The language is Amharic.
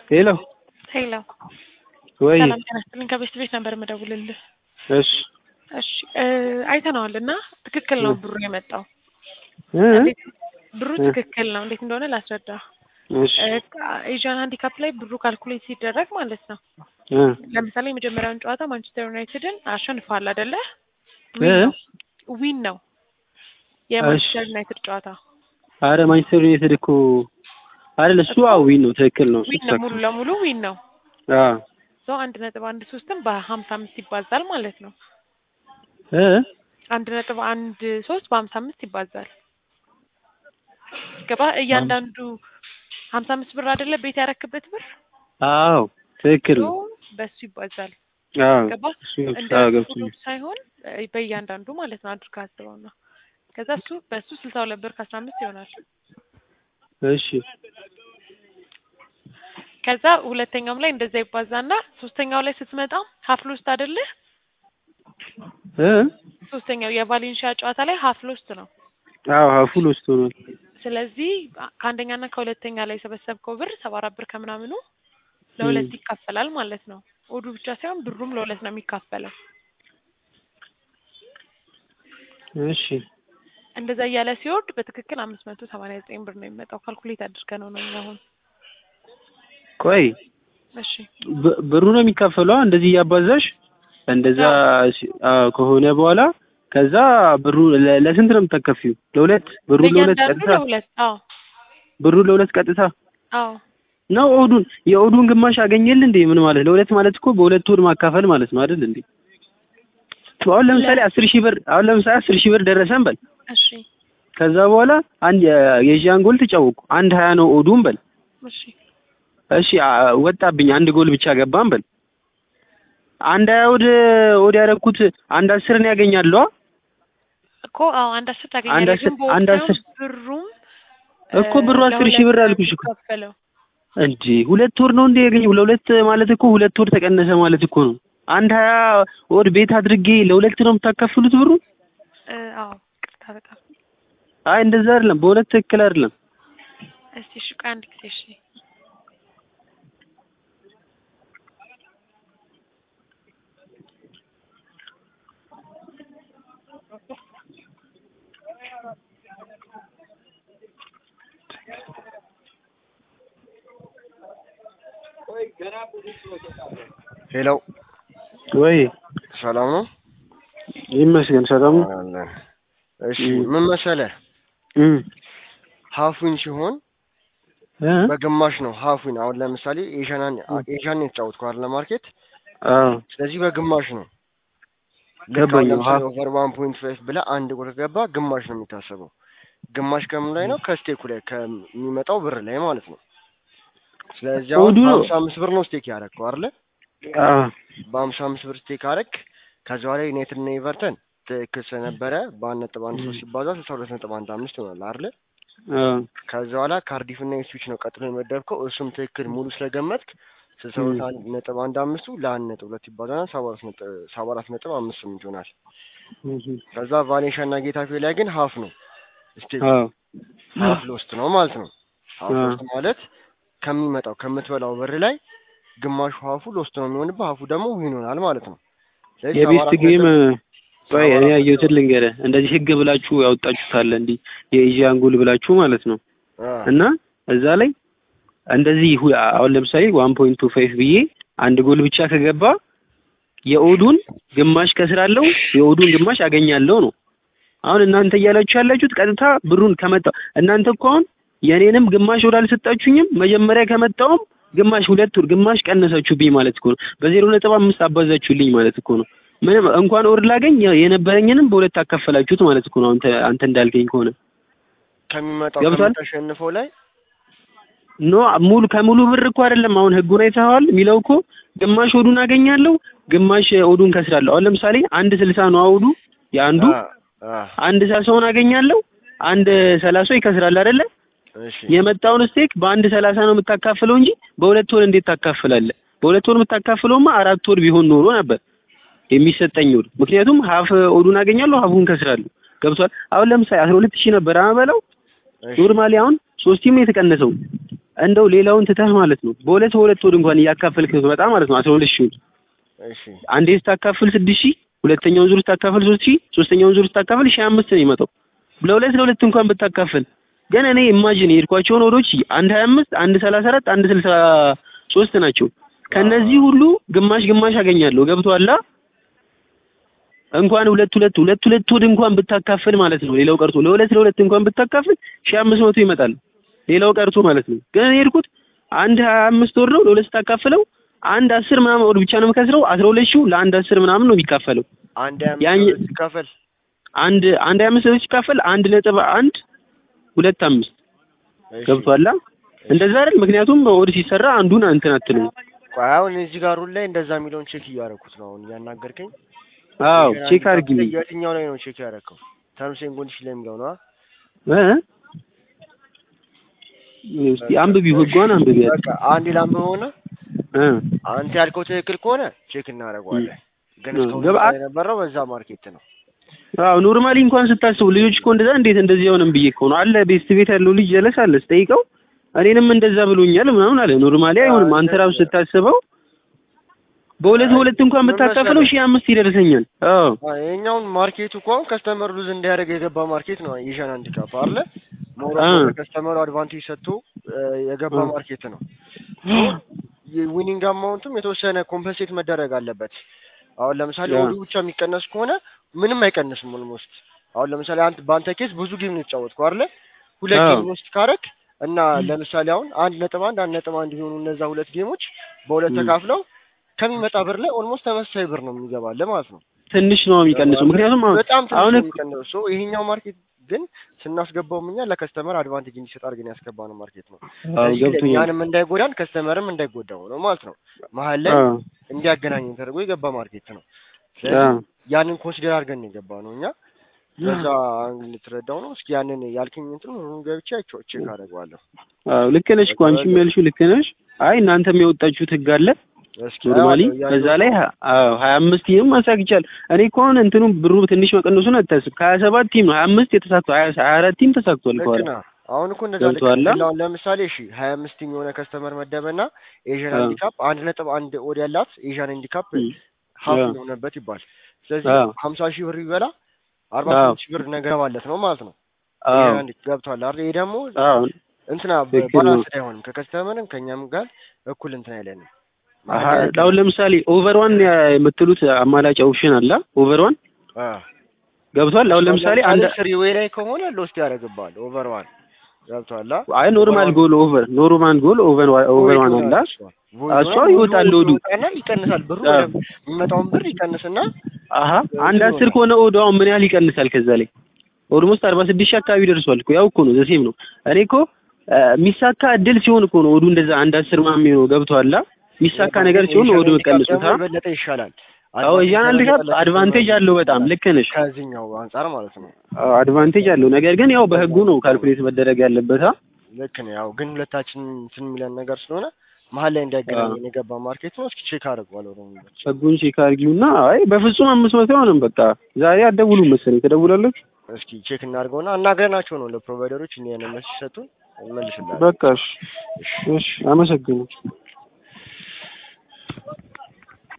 ሄሎ ሄሎ ወይ ሰላም ጤና ይስጥልኝ። ከቤት ቤት ነበር የምደውልልህ። እሺ እሺ አይተነዋል እና ትክክል ነው ብሩ የመጣው እ እንዴት- ብሩ እ ትክክል ነው። እንዴት እንደሆነ ላስረዳ። እሺ ኤዥያን ሃንዲካፕ ላይ ብሩ ካልኩሌት ሲደረግ ማለት ነው። እ ለምሳሌ የመጀመሪያውን ጨዋታ ማንቸስተር ዩናይትድን አሸንፏል አይደለ? እ ዊን ነው ዊን ነው የማንቸስተር ዩናይትድ ጨዋታ አረ ማንቸስተር ዩናይትድ እኮ አይደል እሱ አዎ ዊን ነው ትክክል ነው እሱ ዊን ነው፣ ሙሉ ለሙሉ ዊን ነው። አዎ ሰው አንድ ነጥብ አንድ ሶስትም በሀምሳ አምስት ይባዛል ማለት ነው። እ አንድ ነጥብ አንድ ሶስት በሀምሳ አምስት ይባዛል። ገባ? እያንዳንዱ ሀምሳ አምስት ብር አይደለ ቤት ያረክበት ብር አዎ ትክክል ሶ ነው በሱ ይባዛል። አዎ ገባ? እሱ እንደ አዎ ገብቶኛል ፉሉ ሳይሆን እ በእያንዳንዱ ማለት ነው አድርገህ አስበው ነው። ከዛ እሱ በሱ ስልሳ ሁለት ብር ከአስራ አምስት ይሆናል። እሺ ከዛ ሁለተኛውም ላይ እንደዛ ይባዛና ሶስተኛው ላይ ስትመጣ ሀፍ ሎስት አይደለ? እ ሶስተኛው የቫሌንሺያ ጨዋታ ላይ ሀፍ ሎስት ነው። አዎ ሀፉል ውስጥ ሆኗል ስለዚህ ከአንደኛና ከሁለተኛ ላይ የሰበሰብከው ብር ሰባ አራት ብር ከምናምኑ ለሁለት ይካፈላል ማለት ነው። ኦዱ ብቻ ሳይሆን ብሩም ለሁለት ነው የሚካፈለው። እሺ እንደዛ እያለ ሲወርድ በትክክል አምስት መቶ ሰማንያ ዘጠኝ ብር ነው የሚመጣው። ካልኩሌት አድርገህ ነው ነው እኛ አሁን ቆይ እሺ ብ- ብሩ ነው የሚካፈለው እንደዚህ እያባዛሽ እንደዛ ሲ- አዎ ከሆነ በኋላ ከዛ ብሩ ለ- ለስንት ነው የምታከፊው? ለሁለት ብሩ ለሁለት ለእያንዳንዱ ቀጥታ ለሁለት አዎ ብሩ ለሁለት ቀጥታ አዎ ነው ኦዱን የኦዱን ግማሽ አገኘል እንዴ? ምን ማለት ለሁለት ማለት እኮ በሁለት ወር ማካፈል ማለት ነው አይደል እንዴ? አሁን ለምሳሌ አስር ሺህ ብር አሁን ለምሳሌ አስር ሺህ ብር ደረሰን በል እሺ ከዛ በኋላ አንድ የ- የዣን ጎል ተጫወኩ አንድ ሀያ ነው ኦዱን በል እሺ እሺ አ- ወጣብኝ አንድ ጎል ብቻ ገባን በል አንድ ሀያ ወደ ወደ ያደረኩት አንድ አስርን ያገኛለዋ እኮ አዎ አንድ አስር አንድ ታገኛለህ። አስር- ግን አንድ በወቅቱ አስር ብሩም እኮ ብሩ እ አስር ሺህ ብር ለሁለት አልኩሽ እኮ የሚከፈለው እንዴ ሁለት ወር ነው እንዴ ያገኘው? ለሁለት ማለት እኮ ሁለት ወር ተቀነሰ ማለት እኮ ነው። አንድ ሀያ ወር ቤት አድርጌ ለሁለት ነው የምታካፍሉት ብሩ? እ አዎ ቅርታ በጣም አይ እንደዛ አይደለም፣ በሁለት ትክክል አይደለም። እስቲ እሺ ቆይ አንድ ጊዜ እሺ ሄሎ ወይ ሰላም ነው? ይመስገን ሰላም ነው። አለን። እሺ እም። ምን መሰለህ እም ሀፉን ሲሆን እ በግማሽ ነው ሀፉን። አሁን ለምሳሌ ኤዥያንን ኤዥያን ነው የተጫወትከው አይደል ማርኬት። አዎ ስለዚህ በግማሽ ነው ልክ አሁን ገባኝ። ለምሳሌ ሀ- ኦቨር ዋን ፖይንት ፋይቭ ብለህ አንድ ጎል ከገባ ግማሽ ነው የሚታሰበው። ግማሽ ከምን ላይ ነው? ከስቴኩ ላይ ከሚመጣው ብር ላይ ማለት ነው። ስለዚህ አሁን ኦዱ- በሀምሳ አምስት ብር ነው ስቴክ ያደረግከው አይደለ? አዎ በሀምሳ አምስት ብር ስቴክ አደረግ። ከዛ በኋላ ዩናይትድ እና ኤቨርተን ትክክል ስለነበረ በአንድ ነጥብ አንድ ሶስት ሲባዛ ስልሳ ሁለት ነጥብ አንድ አምስት ይሆናል አይደለ? አዎ ከዛ በኋላ ካርዲፍ እና ኢፕስዊች ነው ቀጥሎ የመደብከው። እሱም ትክክል ሙሉ ስለገመትክ ስልሳ ሁለት አንድ ነጥብ አንድ አምስቱ ለአንድ ነጥብ ሁለት ይባዛና ሰባ አራት ነጥብ ሰባ አራት ነጥብ አምስት ስምንት ይሆናል። እም። ከዛ ቫሌንሻ እና ጌታፌ ላይ ግን ሀፍ ነው ስቴክ አዎ ሀፍ ሎስት ነው ማለት ነው። ሀፍ አዎ። ሎስት ማለት ከሚመጣው ከምትበላው ብር ላይ ግማሹ ሀፉ ሎስት ነው የሚሆንብህ፣ ሀፉ ደግሞ ዊን ይሆናል ማለት ነው። ስለዚህ ሰባ የቤስት አራት ጌም ነጥብ- ቆይ ሰባ እኔ አራት ያየሁትን ልንገርህ። እንደዚህ ህግ ብላችሁ ያወጣችሁታል እንዲህ የኤዥያን ጎል ብላችሁ ማለት ነው አ፣ እና እዛ ላይ እንደዚህ ሁ- አሁን ለምሳሌ ዋን ፖይንት ቱ ፋይቭ ብዬ አንድ ጎል ብቻ ከገባ የኦዱን ግማሽ ከስራለው የኦዱን ግማሽ አገኛለሁ ነው። አሁን እናንተ እያላችሁ ያላችሁት ቀጥታ ብሩን ከመጣው እናንተ እኮ አሁን የኔንም ግማሽ ወር አልሰጣችሁኝም። መጀመሪያ ከመጣውም ግማሽ ሁለት ወር ግማሽ ቀነሳችሁብኝ ማለት እኮ ነው። በዜሮ ነጥብ አምስት አባዛችሁልኝ ማለት እኮ ነው። ምንም እንኳን ወር ላገኝ የነበረኝንም በሁለት አካፈላችሁት ማለት እኮ ነው። አንተ አንተ እንዳልከኝ ከሆነ ከሚመጣው ገብቷል? ከምታሸንፈው ላይ ኖ ሙሉ ከሙሉ ብር እኮ አይደለም። አሁን ህጉን አይተኸዋል የሚለው እኮ ግማሽ ኦዱን አገኛለሁ፣ ግማሽ ኦዱን ከስራለሁ። አሁን ለምሳሌ አንድ ስልሳ ነው አውዱ የአንዱ አ፣ አ፣ አንድ ሰላሳውን አገኛለሁ፣ አንድ ሰላሳው ይከስራል አይደለ? እሺ የመጣውን ስቴክ በአንድ ሰላሳ ነው የምታካፍለው እንጂ በሁለት ወር እንዴት ታካፍላለህ? በሁለት ወር የምታካፍለውማ አራት ወር ቢሆን ኖሮ ነበር የሚሰጠኝ ወር። ምክንያቱም ሀፍ ኦዱን አገኛለሁ፣ ሀፉን ከስራለሁ። ገብቷል? አሁን ለምሳሌ አስራ ሁለት ሺህ ነበር አበላው እሺ ኖርማሊ አሁን ሶስት ቲም ነው የተቀነሰው። እንደው ሌላውን ትተህ ማለት ነው በሁለት በሁለት ወድ እንኳን እያካፈልክ ብትመጣ ማለት ነው አስራ ሁለት ሺህ እሺ አንዴ ስታካፍል ስድስት ሺህ ሁለተኛውን ዙር ስታካፍል ሶስት ሺህ ሶስተኛውን ዙር ስታካፍል ሺህ አምስት ነው የሚመጣው ለሁለት ለሁለት እንኳን ብታካፍል ግን እኔ ኢማጂን የሄድኳቸውን ወዶች አንድ ሀያ አምስት አንድ ሰላሳ አራት አንድ ስልሳ ሶስት ናቸው ከነዚህ ሁሉ ግማሽ ግማሽ አገኛለሁ ገብቶሃል እንኳን ሁለት ሁለት ሁለት ሁለት ወድ እንኳን ብታካፍል ማለት ነው ሌላው ቀርቶ ለሁለት ለሁለት እንኳን ብታካፍል ሺህ አምስት መቶ ይመጣል ሌላው ቀርቶ ማለት ነው ግን እኔ የሄድኩት አንድ ሀያ አምስት ወር ነው ለሁለት ስታካፍለው አንድ አስር ምናምን ወር ብቻ ነው የምከስረው አስራ ሁለት ሺው ለአንድ አስር ምናምን ነው የሚካፈለው አንድ ያኝ- አምስት ሲካፈል አንድ አንድ ሀያ አምስት ሲካፈል አንድ ነጥብ አንድ ሁለት አምስት እሺ። ገብቷላ እንደዛ አይደል ምክንያቱም ወድ ሲሰራ አንዱን እንትን አትልም ቆይ አሁን እዚህ ጋር ሁሉ ላይ እንደዛ የሚለውን ቼክ እያደረኩት ነው አሁን እያናገርከኝ አዎ ገና ቼክ አንድ አድርጊልኝ የትኛው ላይ ነው ቼክ ያደረከው ተርምስ ኤንድ ኮንዲሽን ላይ የሚለው ነው እ እስቲ አንብቢው ህጓን አንብቢያት በቃ አንድ ላንብበው ሆነ እ አንተ ያልከው ትክክል ከሆነ ቼክ እናደርገዋለን ግን እ እስካሁን ገባ- ድረስ የነበረው በዛ ማርኬት ነው አዎ ኖርማሊ እንኳን ስታስቡ ልጆች እኮ እንደዛ እንዴት እንደዚህ አይሆንም ብዬ እኮ ነው አለ ቤስት ቤት ያለው ልጅ ጀለስ አለ ስጠይቀው እኔንም እንደዛ ብሎኛል ምናምን አለ ኖርማሊ አይሆንም አንተ ራሱ ስታስበው በሁለት በሁለት እንኳን ምን ብታካፍለው መሰለህ? ሺህ አምስት ይደርሰኛል አዎ አዎ፣ ይኸኛውን ማርኬቱ እኮ አሁን ከስተመር ሉዝ እንዲያደርግ የገባ ማርኬት ነው የሻን አንዲካፕ አለ ሞራ አ። ከስተመሩ አድቫንቴጅ ሰጥቶ እ፣ የገባ አ። ማርኬት ነው የዊኒንግ አማውንቱም የተወሰነ ኮምፐንሴት መደረግ አለበት አሁን ለምሳሌ ያ። ኦዱ ብቻ የሚቀነስ ከሆነ ምንም አይቀንስም ኦልሞስት አሁን ለምሳሌ አንተ በአንተ ኬስ ብዙ ጌም ነው የተጫወትከው አይደለ ሁለት አዎ። ጌም ውስጥ ካረክ እና ለምሳሌ አሁን አንድ ነጥብ አንድ አንድ ነጥብ አንድ ቢሆኑ እነዛ ሁለት ጌሞች በሁለት ም። ተካፍለው ከሚመጣ ብር ላይ ኦልሞስት ተመሳሳይ ብር ነው የሚገባልህ ማለት ነው ትንሽ ነው የሚቀንሰው ምክንያቱም አሁን በጣም ትንሽ አሁን ነው እኮ- የሚቀንሰው ሶ ይሄኛው ማርኬት ግን ስናስገባውም እኛ ለከስተመር አድቫንቴጅ እንዲሰጥ አድርገን ያስገባነው ማርኬት ነው አዎ ስለዚህ ገብቶኛል እኛንም እንዳይጎዳን ከስተመርም እንዳይጎዳው ነው ማለት ነው መሀል ላይ አዎ እንዲያገናኝ ተደርጎ የገባ ማርኬት ነው አዎ ስለዚህ ያንን ኮንሲደር አድርገን ነው የገባ ነው እኛ በዛ አንግል ልትረዳው ነው እስኪ ያንን ያልከኝ እንትን ሩን ገብቼ አይቼው ቼክ አደርገዋለሁ አዎ ልክ ነሽ እኮ አንቺም ያልሽው ልክ ነሽ አይ እናንተም የወጣችሁት ህግ አለ እስኪ ኖርማሊ አየዋለሁ፣ እያየሁ በዛ ላይ ሀ- አዎ ሀያ አምስት ቲም ማሳክ ይቻላል። እኔ እኮ አሁን እንትኑ ብሩ ትንሽ መቀነሱን አታስብ። ከሀያ ሰባት ቲም ነው ሀያ አምስት የተሳክቷል ሀያ ሀያ አራት ቲም ተሳክቷል ልክ ከኋላ ነህ። አሁን እኮ እንደዛ ልክ ገብቶሃል? ነህ። አሁን ለምሳሌ እሺ ሀያ አምስት ቲም የሆነ ከስተመር መደበና ኤዥያን አዎ። ሃንዲካፕ አንድ ነጥብ አንድ ኦድ ያላት ኤዥያን ሃንዲካፕ እም። ሀፍ አዎ። የሆነበት ይባል ስለዚህ አዎ። ሀምሳ ሺህ ብር ይበላ አርባ አዎ። ስምንት ሺህ ብር ነገር ማለት ነው ማለት ነው አዎ ኤዥያን ሃንዲ ገብቷል አይደል ይሄ ደግሞ አዎ እንትና ትክክል ነው። ባላንስ አይሆንም ከከስተመርም ከእኛም ጋር እኩል እንትን አይለንም አሀ፣ አሁን ለምሳሌ ኦቨር ዋን የምትሉት አማላጭ ኦፕሽን አለ። ኦቨር ዋን ገብቷል። አሁን ለምሳሌ አንድ ስሪ ዌይ ላይ ከሆነ ሎስት ያደርግብሃል ኦቨር ዋን ገብቷል አ? አይ ኖርማል ጎል ኦቨር ኖርማል ጎል ኦቨር ኦቨር ዋን አለ። እሷ ይወጣል ሎዱ። ይወጣና ይቀንሳል ብሩ አዎ። ወደ የሚመጣውን ብር ይቀንስና አሀ አንድ አስር ከሆነ ኦዶ አሁን ምን ያህል ይቀንሳል? ከዛ ላይ ኦልሞስት አርባ ስድስት ሺህ አካባቢ ደርሷል እኮ ያው እኮ ነው ዘሴም ነው። እኔ እኮ አ፣ የሚሳካ እድል ሲሆን እኮ ነው ኦዱ እንደዛ አንድ አስር ምናምን የሚሆነው ገብቶሃል? ሚሳካ ነገር ሲሆን ኦዱ መቀነሱት ደግሞ አ የበለጠ ይሻላል። አዎ እያን አንድ ጋር አድቫንቴጅ አለው በጣም ልክ ነሽ። ከዚህኛው አንጻር ማለት ነው። አዎ አድቫንቴጅ አለው። ነገር ግን ያው በህጉ ነው ካልኩሌት መደረግ ያለበት አ ልክ ነው። ያው ግን ሁለታችን እንትን የሚለን ነገር ስለሆነ መሀል ላይ እንዲያገናኘን የገባ ማርኬት ነው። እስኪ ቼክ አድርጓለሁ ደግሞ ህጉን ቼክ አድርጊውና አይ በፍጹም አምስት መቶ አይሆንም። በቃ ዛሬ አትደውሉም መሰለኝ ትደውላለች። እስኪ ቼክ እናድርገውና አናግረናቸው ነው ለፕሮቫይደሮች እኛ ያንን መልስ ሲሰጡን እንመልስላለን። በቃ እሺ፣ እሺ አመሰግናለሁ።